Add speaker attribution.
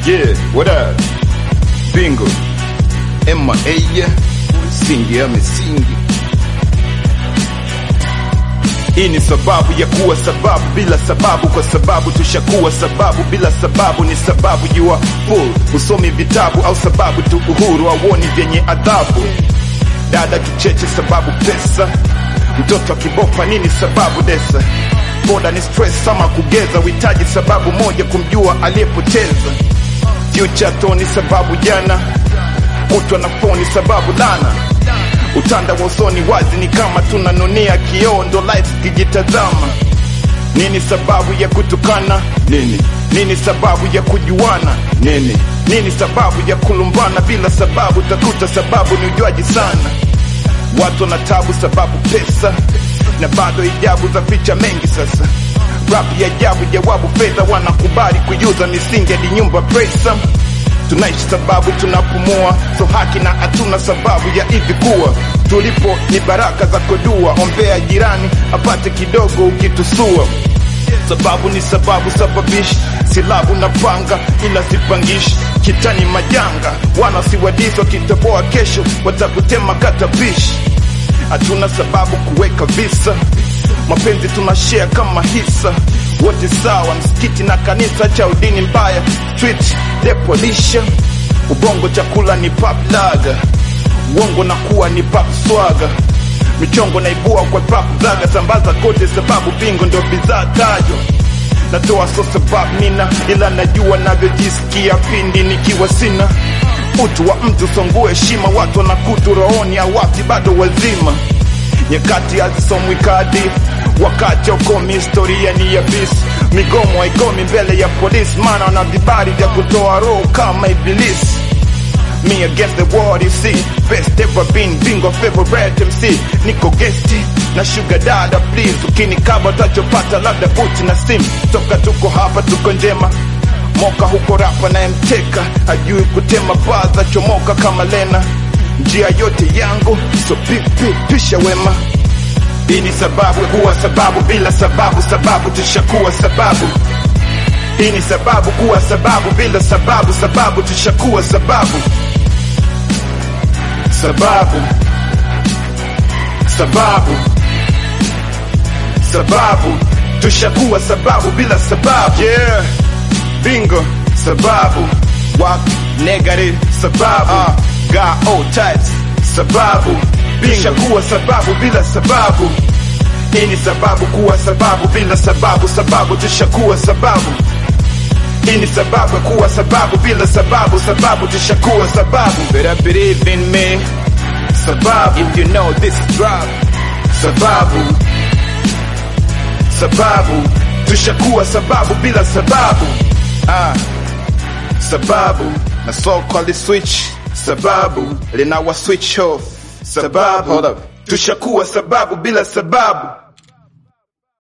Speaker 1: Yeah, what up? Bingo. Emma Eya, singi ya misingi. Hii ni sababu ya kuwa sababu bila sababu, kwa sababu tushakuwa sababu bila sababu. Ni sababu you are full, usomi vitabu au sababu tu uhuru auoni vyenye adhabu. Dada kicheche sababu pesa, mtoto akibopa nini sababu desa. Boda ni stress ama kugeza, uhitaji sababu moja kumjua aliyepoteza. Future toni sababu jana, kutwa na foni sababu lana utanda wa usoni wazi ni kama tunanunia kioo, ndo life kijitazama. Nini sababu ya kutukana? Nini nini sababu ya kujuana? Nini nini sababu ya kulumbana bila sababu? Takuta sababu ni ujuaji sana. Watu wana tabu sababu pesa, na bado ijabu za picha mengi sasa. Rap ya ajabu, jawabu fedha, wanakubali kujuza misingi hadi nyumba pesa tunaishi sababu tunapumua, so haki na hatuna sababu ya hivi kuwa tulipo ni baraka za kodua. Ombea jirani apate kidogo ukitusua, sababu ni sababu sababishi, silabu na panga ila sipangishi kitani majanga, wana siwadiswa kitaboa, kesho watakutema katabishi. Hatuna sababu kuweka visa, mapenzi tunashare kama hisa, wote sawa, msikiti na kanisa cha udini mbaya, street depolisha, ubongo chakula ni pop laga, uongo na kuwa ni pop swaga, michongo naibua kwa pop zaga, sambaza kote sababu bingo ndio bidhaa tajwa natoa so sababu mina, ila najua navyojisikia pindi nikiwa sina utu wa mtu songue heshima, watu wanakutu rohoni, awati bado wazima nyakati hazisomwi kadi, wakati ukomi, historia ni ya bisi, migomo haikomi mbele ya polisi, maana wana vibali vya kutoa roho kama ibilisi. Me against the world, you see Best ever been, bingo favorite MC Niko gesti na sugar dada please Ukinikaba utachopata labda buti na sim Toka tuko hapa tuko njema Moka huko rapa na mteka Hajui kutema baza chomoka kama Lena Njia yote yangu so pipi pisha wema Hii ni sababu kuwa sababu bila sababu sababu tushakuwa sababu hii ni sababu kuwa sababu bila sababu sababu tushakuwa sababu sababu sababu sababu tushakuwa sababu bila sababu yeah bingo sababu wak negative sababu uh, got all types sababu tushakuwa sababu bila sababu hii ni sababu kuwa sababu bila sababu sababu tushakuwa sababu hii ni sababu ya kuwa sababu bila sababu sababu tushakuwa sababu better believe in me sababu if you know this drop sababu sababu tushakuwa sababu bila sababu ah sababu na soko li switch sababu linawa switch off sababu tushakuwa sababu bila sababu